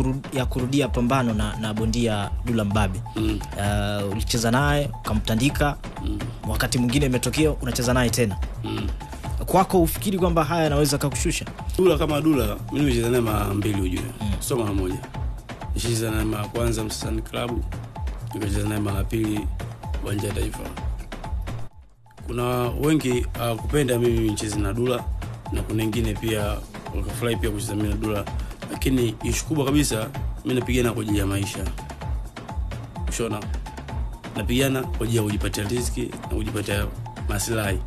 kuru, ya kurudia pambano na, na bondia Dula Mbabe Mm. uh, ulicheza naye ukamtandika Mm. wakati mwingine imetokea unacheza naye tena Mm. kwako ufikiri kwamba haya yanaweza kakushusha Dula kama Dula, mimi nimecheza naye mara mbili ujue, sio mara moja. Nishacheza naye mara ya kwanza Msasani Club, nikacheza naye mara ya pili uwanja wa Taifa. Kuna wengi hawakupenda mimi nicheze na Dula na kuna wengine pia wakafurahi pia kucheza mimi na Dula, lakini ishu kubwa kabisa, mi napigana kwa ajili ya maisha, shona, napigana kwa ajili ya kujipatia riziki na kujipatia maslahi,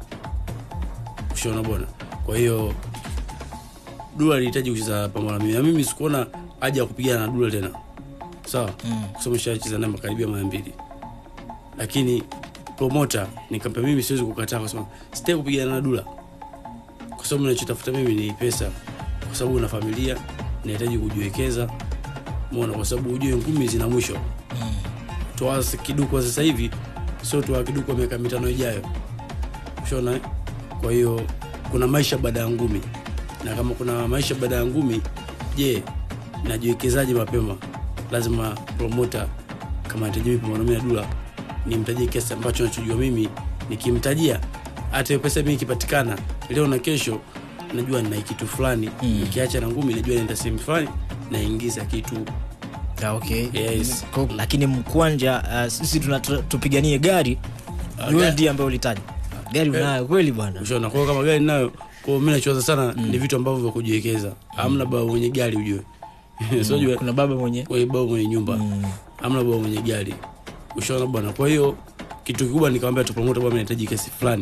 shona bwana. Kwa hiyo Dula alihitaji kucheza pamoja na mimi na mimi sikuona haja ya kupigana na Dula tena, sawa Mm. kwa sababu nishacheza naye makaribia mara mbili, lakini promota nikampa mimi, siwezi kukataa kwa sababu sitaki kupigana na Dula kwa sababu nachotafuta mimi ni pesa, kwa sababu una familia, nahitaji kujiwekeza, umeona, kwa sababu ujue ngumi zina mwisho. Toa kiduku kwa sasa hivi, sio toa kiduku kwa miaka mitano ijayo, ushaona eh? Kwa hiyo kuna maisha baada ya ngumi, na kama kuna maisha baada ya ngumi, je, najiwekezaje mapema? Lazima promota kama anahitaji mimi pambano mimi na Dula nimtajie kiasi ambacho nachojua mimi, nikimtajia hata hiyo pesa mimi ikipatikana leo na kesho, najua nina kitu fulani Mm. nikiacha na ngumi, najua naenda sehemu fulani naingiza kitu Ah, okay. Yes. Ko- lakini mkwanja uh, sisi tuna- tu- tupiganie gari yule gari. ndiye ambaye ulitaja gari unayo kweli bwana Ushaona, kwa hiyo kama gari nayo, kwa hiyo mimi nachowaza sana ni vitu ambavyo vya kujiwekeza. Hamna baba mwenye gari ujue, sio jua kuna baba mwenye kwa hiyo baba mwenye nyumba Mm. hamna baba mwenye gari, ushaona bwana. Kwa hiyo kitu kikubwa nikamwambia tu promoter, bwana, nahitaji kiasi fulani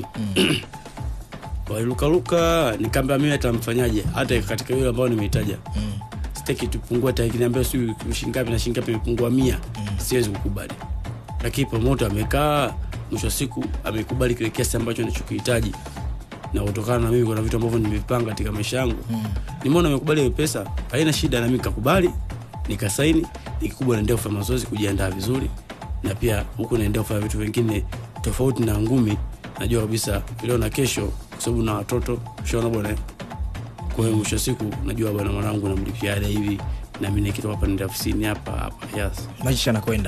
walilukaluka, nikamwambia mimi hata mfanyaje, hata katika yule ambao nimeitaja Mm. sitaki tupungua hata ikiniambia si shingapi na shingapi imepungua mia siwezi kukubali lakini promoter amekaa mwisho wa siku amekubali kile kiasi ambacho nachokihitaji na kutokana na mimi kuna vitu ambavyo nimevipanga katika maisha yangu Mm. nimeona amekubali hiyo pesa haina shida na mimi nikakubali nikasaini nikikubwa naendelea kufanya mazoezi kujiandaa vizuri na pia huku naendelea kufanya vitu vingine tofauti na ngumi najua kabisa leo na kesho kwa sababu na watoto shaona bwana eh? kwa hiyo mwisho wa siku najua bwana mwanangu namlipia ada hivi na mimi nikitoka hapa nenda ofisini hapa hapa yes maisha yanakwenda